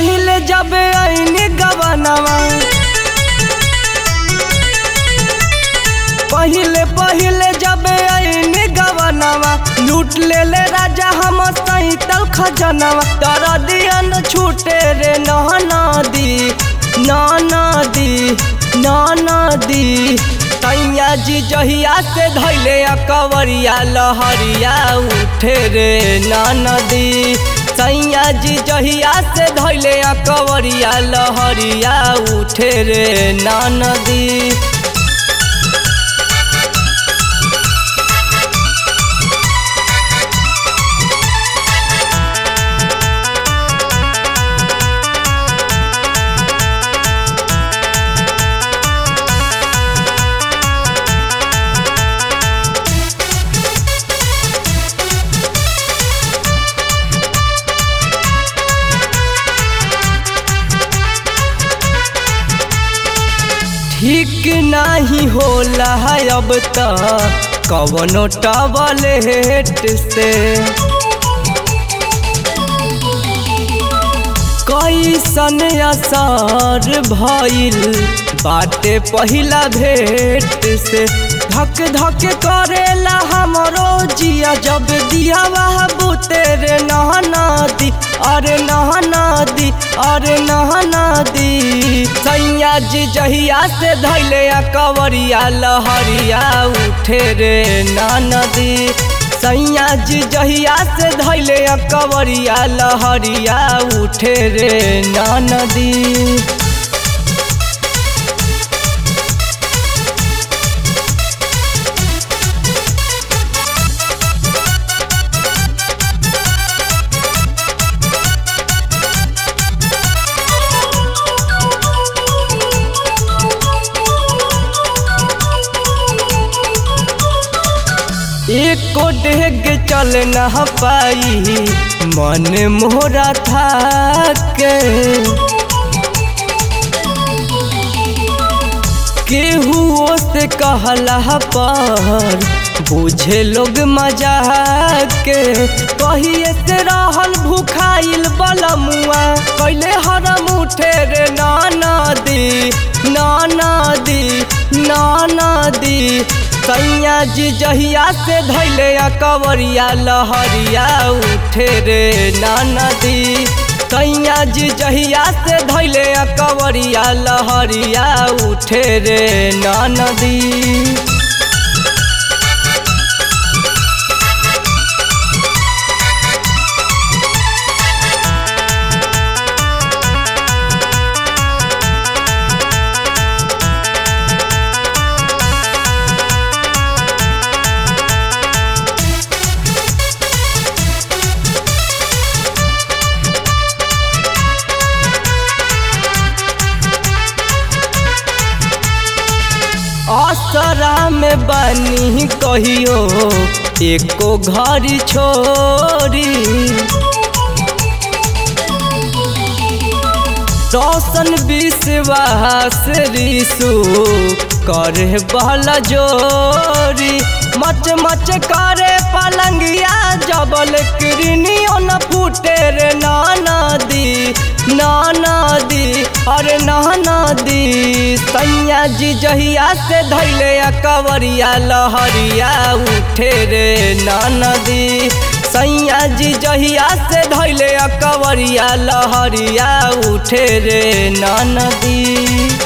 पहिले जब आईने गवनवा पहिले पहिले जब आईने गवनवा लूट ले ले राजा हम सैतल खजनवा तर दियन छूटे रे नहना दी नाना दी नाना दी तैया जी जहिया से धैले कवरिया लहरिया उठे रे नाना दी सैया जी जहिया से धैले कवरिया लहरिया उठे रे नाना दी ठीक नहीं होला है अब त कवनो टबलेट से कैसन असर भइल बाटे पहिला भेट से धक धक करेला हमरो जिया जब दिया वह बुते रे नहना दी अरे नहना दी अरे नहना दी सैया जी जहिया से धैले कवरिया लहरिया उठे रे नदी सैया जी जहिया से धैले कवरिया लहरिया उठे रे नदी एको डेग चल न पाई मन मोरा था के केहू से कहला पर बुझे लोग मजा के कहिए से रहल भूखाइल बलमुआ कैले हरम उठे रे नाना दी नाना दी नाना दी सैया जी जहिया से धैले कवरिया लहरिया उठे रे नाना दी सैया जी जहिया से धैले कवरिया लहरिया उठे रे नाना दी असरा में बनी कहियो एको घड़ी छोरी रोशन विश्वास रिसु करे बहला जोरी मच मच करे पलंगिया जबल किरनियो न फूटे रे नाना दी नाना दी अरे नाना दी सैया जी जहिया से धैले कवरिया लहरिया उठे रे नाना दी सैया जी जहिया से धैले कवरिया लहरिया उठे रे नाना दी